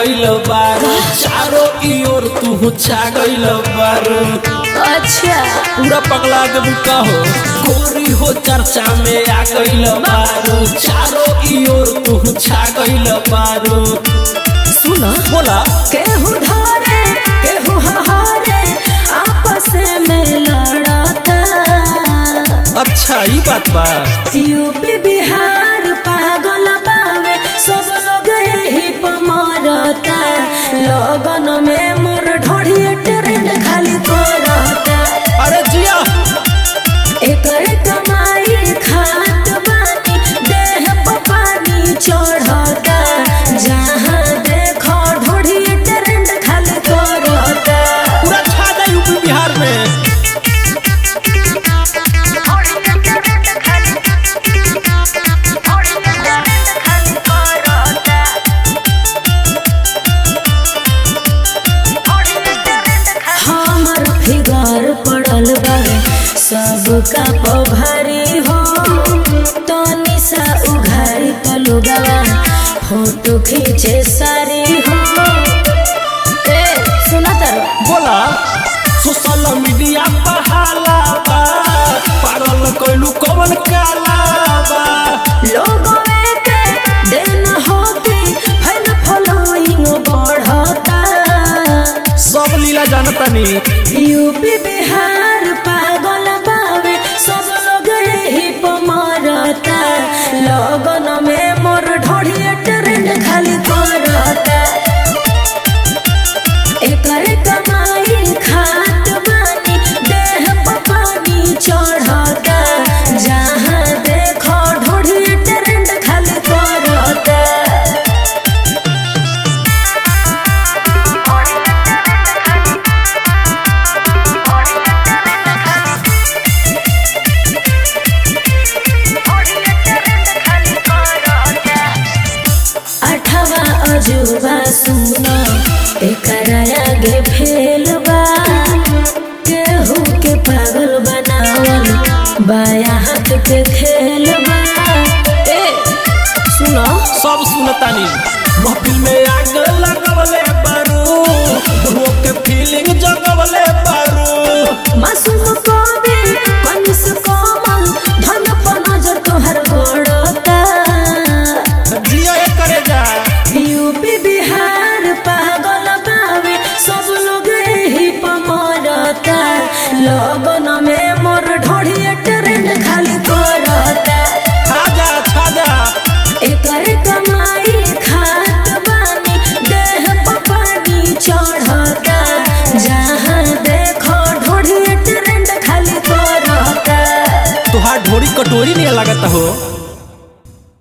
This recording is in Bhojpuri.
गइल बारू चारों की ओर तू छा गइल बारू अच्छा पूरा पगला देबू का हो गोरी हो चर्चा में आ गइल बारू चारों की ओर तू छा गइल बारू सुना बोला केहू धरे केहू हहारे आपस में लड़ता अच्छा ई बात बा यूपी बिहार पागल बावे सब लोग यही पर मरता लगन में मोर ढोढ़िए ट्रेंड खाली करता अरे जिया एकर कमाई खात बानी देह पर पानी चढ़ता जहाँ देखो ढोढ़िए ट्रेंड खाली करता पूरा छा जा यूपी बिहार में हमर फिगर पड़ल बावे सबका पभारी हो तनी सा उघारी तलुगवा फोटो खींचे सारी हो ए सुना तारो बोला सोशल मीडिया पर हाला बा पागल कइलू कवन काला बा लोगों के दिन होती फैल फॉलोइंग बढ़ता सब लीला जानतानी यूपी बिहार पागल बावे सब लोग यही पर मरता लगन में मोर ढोढ़िए ट्रेंड खाली करता एकर कमाई खात बानी देह पर पानी चढ़ता जहाँ देखो ढोढ़िए ट्रेंड खाली करता अठवा अजूबा सुनो एकरा आगे फेल बा केहू के पागल बनावल बाया हाथ के खेल बा ए सुनो सब सुनतानी महफिल में आग लगवले बारू हो के फीलिंग जगवले बारू मासूम कवि कनिस कोमल धन पर नजर तोहर गड़ता जिया ये करे जा यूपी बिहार पागल बावे सब लोग यही पर मरता लगन में मोर ढोढ़िए ट्रेंड खाली करता खा जा खा जा एकर कमाई खात बानी देह पर पानी चढ़ता जहाँ देखो ढोढ़िए ट्रेंड खाली करता तुहार ढोरी कटोरी नहीं लगता हो